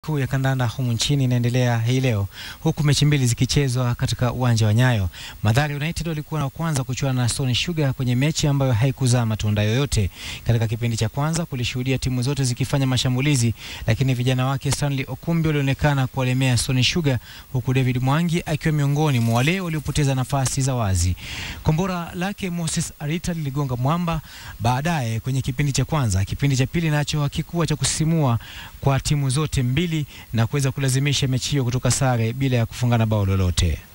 kuu ya kandanda humu nchini inaendelea hii leo huku mechi mbili zikichezwa katika uwanja wa Nyayo. Mathare United walikuwa na kwanza kuchuana na Stone Sugar kwenye mechi ambayo haikuzaa matunda yoyote. Katika kipindi cha kwanza kulishuhudia timu zote zikifanya mashambulizi, lakini vijana wake Stanley Okumbi walionekana kuwalemea Stone Sugar, huku David Mwangi akiwa miongoni mwa wale waliopoteza nafasi za wazi. Kombora lake Moses Arita liligonga mwamba baadaye kwenye kipindi cha kwanza. Kipindi cha pili nacho hakikuwa cha kusisimua kwa timu zote mbili na kuweza kulazimisha mechi hiyo kutoka sare bila ya kufungana bao lolote.